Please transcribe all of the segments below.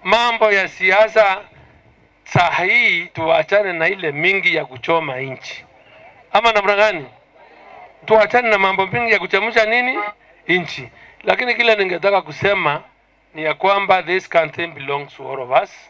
mambo ya siasa saa hii tuachane na ile mingi ya kuchoma nchi, ama namna gani? Tuachane na mambo mingi ya kuchemsha nini nchi. Lakini kile ningetaka kusema ni ya kwamba this country belongs to all of us.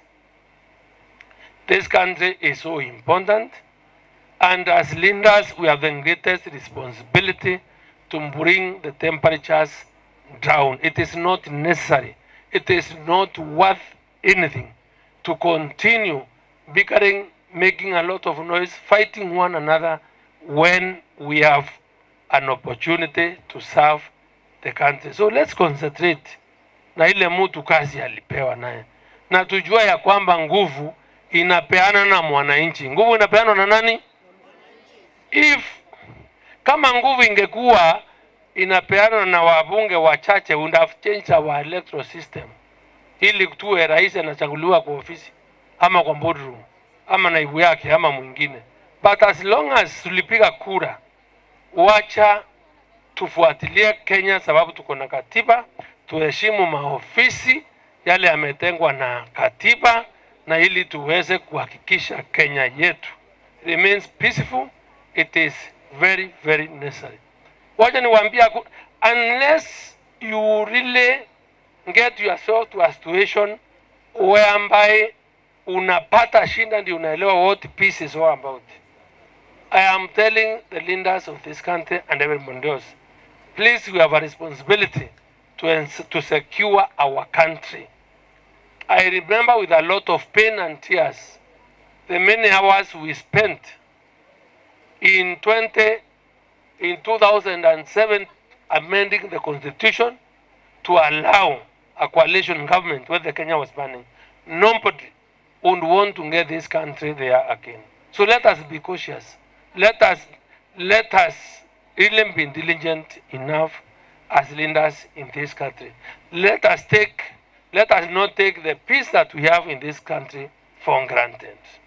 This country is so important and as leaders we have the greatest responsibility to bring the temperatures down. It is not necessary. It is not worth anything to continue bickering, making a lot of noise, fighting one another when we have an opportunity to serve the country. So let's concentrate na ile mtu kazi alipewa naye, na tujua ya kwamba nguvu inapeana na mwananchi. Nguvu inapeanwa na nani? If kama nguvu ingekuwa inapeanwa na wabunge wachache, would have changed our electoral system ili tuwe rais anachaguliwa kwa ofisi ama kwa boardroom ama naibu yake ama mwingine, but as long as tulipiga kura, wacha tufuatilie Kenya sababu tuko na katiba, tuheshimu maofisi yale yametengwa na katiba, na ili tuweze kuhakikisha Kenya yetu remains peaceful, it is very very necessary. Wacha niwaambia, ku- unless you really get yourself to a situation whereby unapata shinda ndio unaelewa what peace is all about. I am telling the leaders of this country and everybody else, please we have a responsibility to, ens- to secure our country. I remember with a lot of pain and tears the many hours we spent in 20 in 2007 amending the constitution to allow a coalition government where the Kenya was planning. Nobody would want to get this country there again. So let us be cautious. Let us let us really be diligent enough as leaders in this country. Let us take let us not take the peace that we have in this country for granted.